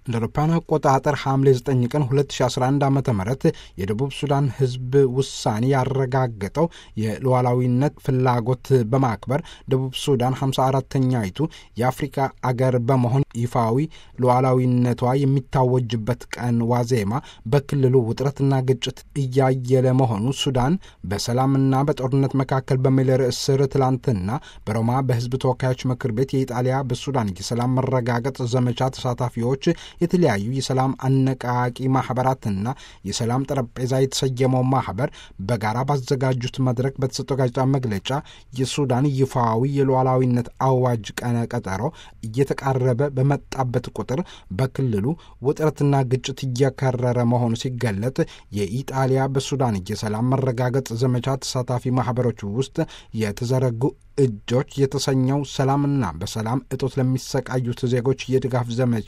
እንደ አውሮፓውያን አቆጣጠር ሐምሌ 9 ቀን 2011 ዓ ም የደቡብ ሱዳን ሕዝብ ውሳኔ ያረጋገጠው የሉዓላዊነት ፍላጎት በማክበር ደቡብ ሱዳን 54ተኛይቱ የአፍሪካ አገር በመሆን ይፋዊ ሉዓላዊነቷ የሚታወጅበት ቀን ዋዜማ በክልሉ ውጥረትና ግጭት እያየለ መሆኑ ሱዳን በሰላምና በጦርነት መካከል በሚል ርዕስ ስር ትላንትና በሮማ በሕዝብ ተወካዮች ምክር ቤት የኢጣሊያ በሱዳን የሰላም መረጋገጥ ዘመቻ ተሳታፊዎች የተለያዩ የሰላም አነቃቂ ማህበራትና የሰላም ጠረጴዛ የተሰየመው ማህበር በጋራ ባዘጋጁት መድረክ በተሰጠው ጋዜጣ መግለጫ የሱዳን ይፋዊ የሉዓላዊነት አዋጅ ቀነ ቀጠሮ እየተቃረበ በመጣበት ቁጥር በክልሉ ውጥረትና ግጭት እየከረረ መሆኑ ሲገለጥ የኢጣሊያ በሱዳን የሰላም መረጋገጥ ዘመቻ ተሳታፊ ማህበሮች ውስጥ የተዘረጉ እጆች የተሰኘው ሰላምና በሰላም እጦት ለሚሰቃዩት ዜጎች የድጋፍ ዘመቻ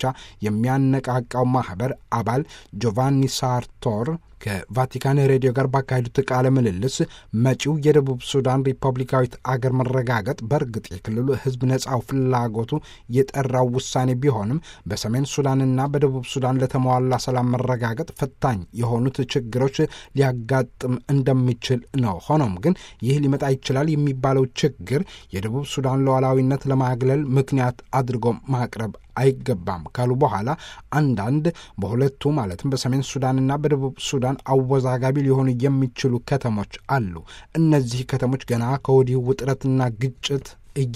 የሚያነቃቃው ማህበር አባል ጆቫኒ ሳርቶር ከቫቲካን ሬዲዮ ጋር ባካሄዱት ቃለ ምልልስ መጪው የደቡብ ሱዳን ሪፐብሊካዊት አገር መረጋገጥ በእርግጥ የክልሉ ሕዝብ ነጻው ፍላጎቱ የጠራው ውሳኔ ቢሆንም በሰሜን ሱዳንና በደቡብ ሱዳን ለተሟላ ሰላም መረጋገጥ ፈታኝ የሆኑት ችግሮች ሊያጋጥም እንደሚችል ነው። ሆኖም ግን ይህ ሊመጣ ይችላል የሚባለው ችግር የደቡብ ሱዳን ሉዓላዊነት ለማግለል ምክንያት አድርጎ ማቅረብ አይገባም ካሉ በኋላ አንዳንድ በሁለቱ ማለትም በሰሜን ሱዳንና በደቡብ ሱዳን አወዛጋቢ ሊሆኑ የሚችሉ ከተሞች አሉ። እነዚህ ከተሞች ገና ከወዲሁ ውጥረትና ግጭት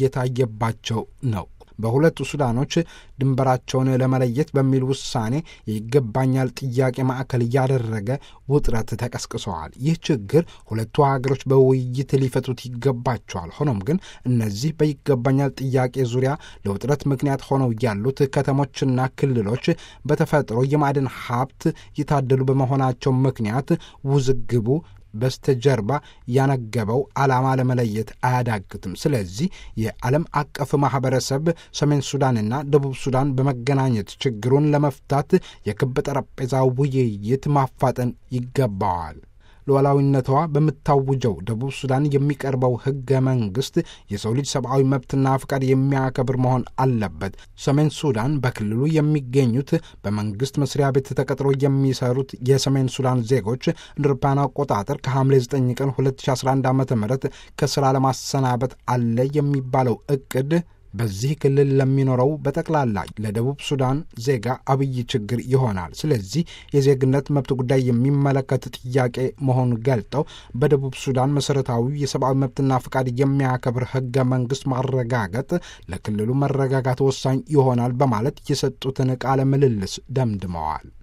እየታየባቸው ነው። በሁለቱ ሱዳኖች ድንበራቸውን ለመለየት በሚል ውሳኔ የይገባኛል ጥያቄ ማዕከል እያደረገ ውጥረት ተቀስቅሰዋል። ይህ ችግር ሁለቱ ሀገሮች በውይይት ሊፈቱት ይገባቸዋል። ሆኖም ግን እነዚህ በይገባኛል ጥያቄ ዙሪያ ለውጥረት ምክንያት ሆነው ያሉት ከተሞችና ክልሎች በተፈጥሮ የማዕድን ሀብት የታደሉ በመሆናቸው ምክንያት ውዝግቡ በስተጀርባ ያነገበው ዓላማ ለመለየት አያዳግትም። ስለዚህ የዓለም አቀፍ ማህበረሰብ ሰሜን ሱዳንና ደቡብ ሱዳን በመገናኘት ችግሩን ለመፍታት የክብ ጠረጴዛ ውይይት ማፋጠን ይገባዋል። ሉዓላዊነቷ በምታውጀው ደቡብ ሱዳን የሚቀርበው ሕገ መንግሥት የሰው ልጅ ሰብአዊ መብትና ፍቃድ የሚያከብር መሆን አለበት። ሰሜን ሱዳን በክልሉ የሚገኙት በመንግሥት መስሪያ ቤት ተቀጥሮ የሚሰሩት የሰሜን ሱዳን ዜጎች እንደ አውሮፓውያን አቆጣጠር ከሐምሌ 9 ቀን 2011 ዓ ም ከሥራ ለማሰናበት አለ የሚባለው ዕቅድ በዚህ ክልል ለሚኖረው በጠቅላላ ለደቡብ ሱዳን ዜጋ አብይ ችግር ይሆናል። ስለዚህ የዜግነት መብት ጉዳይ የሚመለከት ጥያቄ መሆኑን ገልጠው በደቡብ ሱዳን መሠረታዊ የሰብአዊ መብትና ፍቃድ የሚያከብር ሕገ መንግሥት ማረጋገጥ ለክልሉ መረጋጋት ወሳኝ ይሆናል በማለት የሰጡትን ቃለ ምልልስ ደምድመዋል።